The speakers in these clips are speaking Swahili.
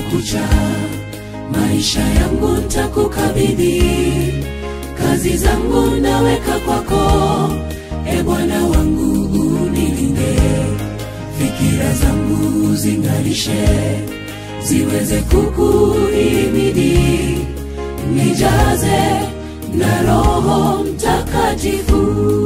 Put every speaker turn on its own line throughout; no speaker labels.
kucha maisha yangu ntakukabidhi kazi zangu naweka kwako e bwana wangu unilinde fikira zangu zingalishe ziweze kukuhimidi nijaze na roho mtakatifu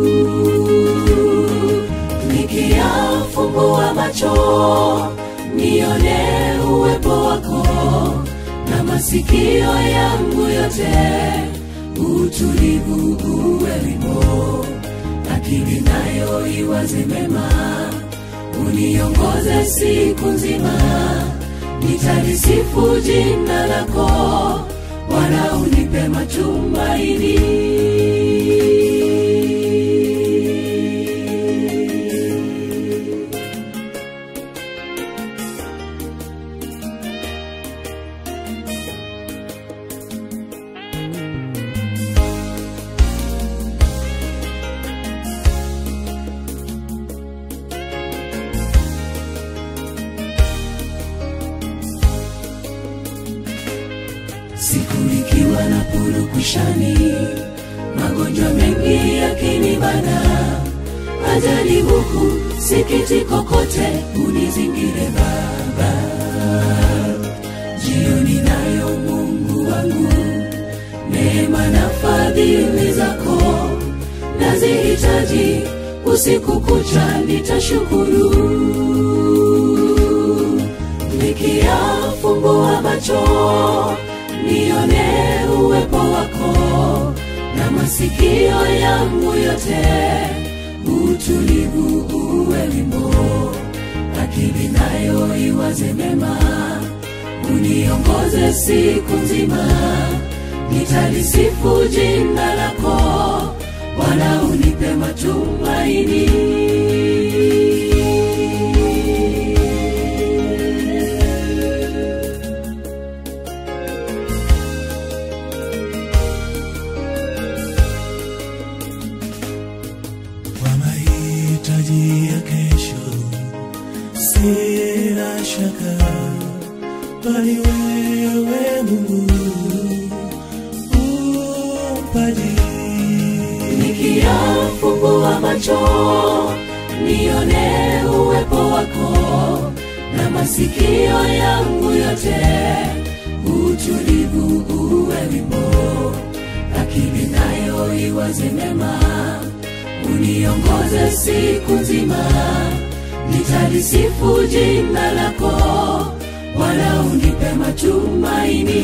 nikiyafumbua macho nione uwepo wako na masikio yangu yote utulivu uwe wimbo akili nayo iwaze mema uniongoze siku nzima nitalisifu jina lako wala unipe matumaini siku ikiwa na purukushani magonjwa mengi yakinibana ajali huku sikitiko kote unizingire baba jioni nayo mungu wangu neema na fadhili zako nazihitaji usiku kucha nitashukuru nikiyafumbua macho nione uwepo wako na masikio yangu yote utulivu uwe wimbo akili nayo iwaze mema uniongoze siku nzima nitalisifu jina lako wala unipe matumaini
kwa mahitaji ya kesho sina shaka bali wewe mungu umpaji
nikiyafumbua macho nione uwepo wako na masikio yangu yote utulivu uwe wimbo akili nayo iwaze mema uniongoze siku nzima nitalisifu jina lako wala unipe matumaini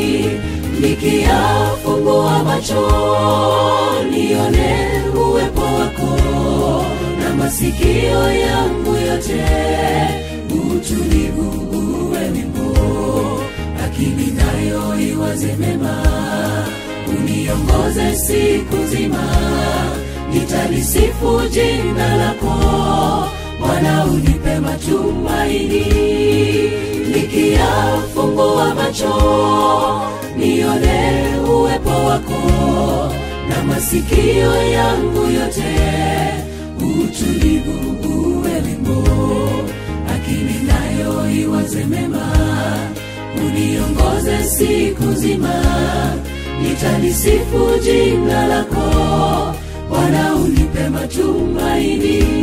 nikiyafumbua macho nione uwepo wako na masikio yangu yote utulivu uwe wimbo akili nayo iwaze mema uniongoze siku nzima nitalisifu jina lako wala unipe matumaini nikiyafumbua macho nione uwepo wako na masikio yangu yote utulivu uwe wimbo akili nayo iwaze mema uniongoze siku nzima nitalisifu jina lako wala unipe matumaini